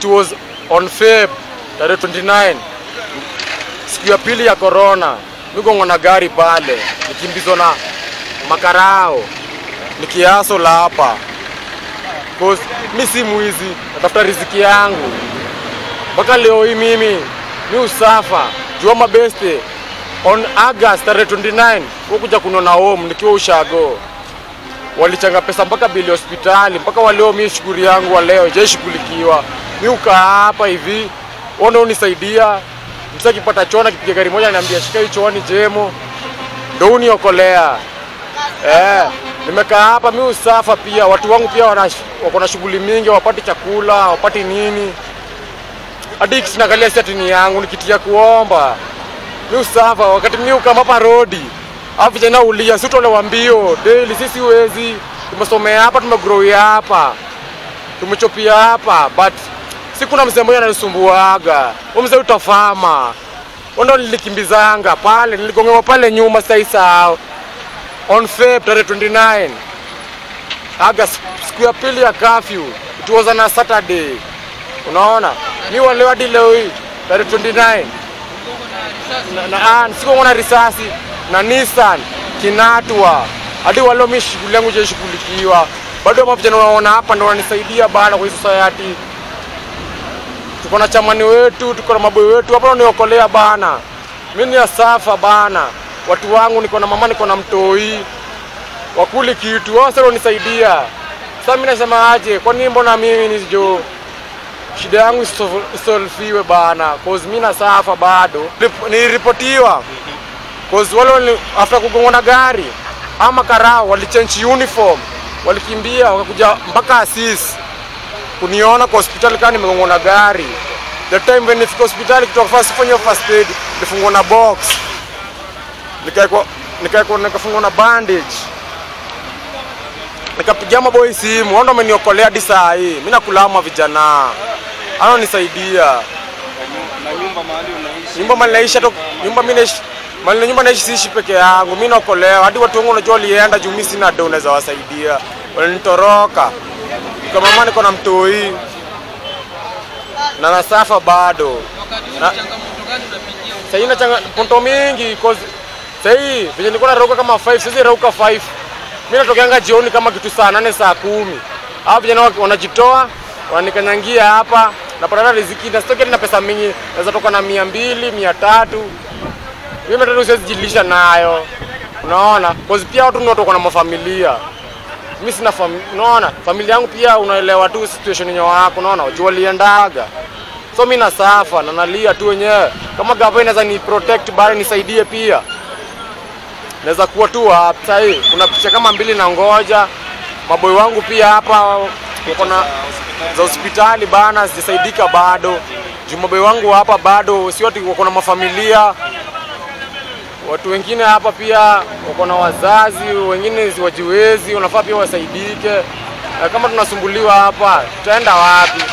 it was on Feb tarehe 29 siku ya pili ya corona, migongo na gari pale nikimbizwa na makarao nikiaso la hapa cause mi si mwizi, natafuta riziki yangu mpaka leo hii mimi mi usafa jua mabeste on August tarehe 29 kukuja kunona home nikiwa ushago walichanga pesa mpaka bili hospitali mpaka waleo mi shughuli yangu waleo jaishughulikiwa mi ukaa hapa hivi ona unisaidia msa akipata chona kipiga gari moja niambia shika hii chooni jemo ndo uniokolea eh, nimekaa hapa mi usafa pia watu wangu pia wana- wako na shughuli mingi wapati chakula wapati nini hadi sinagalia siatini yangu nikitia kuomba mi usafa wakati mi ukama hapa rodi au vijana ulia sitolewa mbio daily sisi wezi tumesomea hapa tumegrowia hapa tumechopia hapa but si kuna mzee mmoja ananisumbuaga huyo mzee utafama ndo nilikimbizanga pale niligongewa pale nyuma saisao on Feb tarehe 29 August siku ya pili ya curfew it was on a Saturday unaona mi waleo hadi leo hii tarehe 29 na, na, ah, siko na risasi na Nissan kinatwa hadi waleo mi shughuli yangu jaishughulikiwa bado mavijana unaona hapa ndo wananisaidia bana kwa hii society tuko na chamani wetu tuko na maboi wetu hapa waniokolea bana mi ni asafa bana watu wangu niko na mama niko na mtoi wakuli kitu wao sasa wanisaidia sasa mimi nasema aje kwa nini mbona mimi nisijo shida yangu iso- isolfiwe bana cause mimi nasafa bado Nilip- niliripotiwa cause wale wali, after kugongana gari ama karao walichange uniform walikimbia wakakuja mpaka Asis kuniona kwa hospitali kama nimegongana gari the time when nifika hospitali kutoka first kufanya first aid nilifungwa na box nikaekwa nikaekwa nikafungwa na bandage nikapigia maboy simu wao ndo ameniokolea hadi saa hii mimi nakulama vijana ano nisaidia na nyumba mahali unaishi nyumba mali naishi hata nyumba mimi naishi mali na nyumba naishi siishi peke yangu mimi naokolewa hadi watu wangu unajua walienda juu mimi sina do unaweza wasaidia walinitoroka kama mama niko na mtoi na nasafa bado na, sahii na changamoto mingi cause sahii venye nilikuwa narauka kama 5 sasa rauka 5 mimi natokeanga jioni kama kitu saa nane saa kumi hao vijana wa- wanajitoa wananikanyangia hapa napata riziki na sitoki na pesa mingi naweza toka na mia mbili mia tatu hiyo mia tatu siwezi jilisha nayo unaona cause pia watu ni watu wako na mafamilia mimi sina fam unaona familia yangu pia unaelewa tu situation yenye wako unaona jua liendaga so mimi nasafa na nalia tu wenyewe kama gava inaweza ni protect bado nisaidie pia naweza kuwa tu hapa Sasa hii kuna picha kama mbili na ngoja maboi wangu pia hapa wako na za hospitali bana sijasaidika bado juu maboi wangu hapa bado si watu wako na mafamilia watu wengine hapa pia wako na wazazi wengine si wajiwezi wanafaa pia wasaidike na kama tunasumbuliwa hapa tutaenda wapi